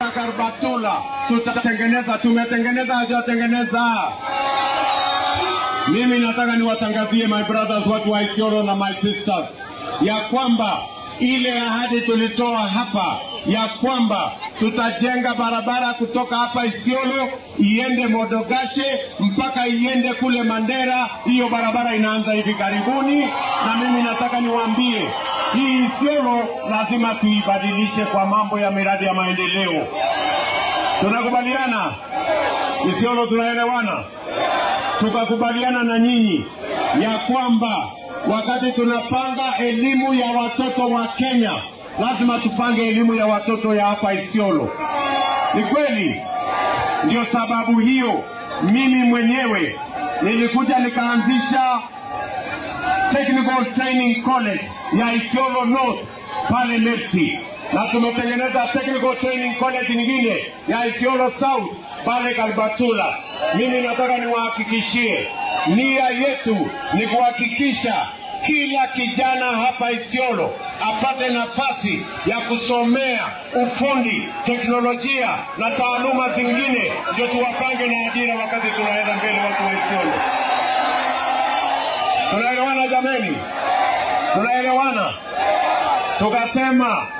mpaka Karbatula tutatengeneza. Tumetengeneza, hajatengeneza. Mimi nataka niwatangazie my brothers, watu wa Isiolo na my sisters, ya kwamba ile ahadi tulitoa hapa ya kwamba tutajenga barabara kutoka hapa Isiolo iende Modogashe mpaka iende kule Mandera. Hiyo barabara inaanza hivi karibuni, na mimi nataka niwaambie hii Isiolo lazima tuibadilishe kwa mambo ya miradi ya maendeleo. Tunakubaliana? Isiolo tunaelewana? tukakubaliana na nyinyi ya kwamba wakati tunapanga elimu ya watoto wa Kenya lazima tupange elimu ya watoto ya hapa Isiolo. Ni kweli, ndio sababu hiyo mimi mwenyewe nilikuja nikaanzisha Technical Training College ya Isiolo North pale Lepti, na tumetengeneza Technical Training College nyingine ya Isiolo South pale Kalbatula. Mimi nataka niwahakikishie, nia yetu ni kuhakikisha kila kijana hapa Isiolo apate nafasi ya kusomea ufundi, teknolojia na taaluma zingine, ndio tuwapange na ajira wakati tunaenda mbele, watu wa Isiolo. Tunaelewana jameni? Tunaelewana? Tukasema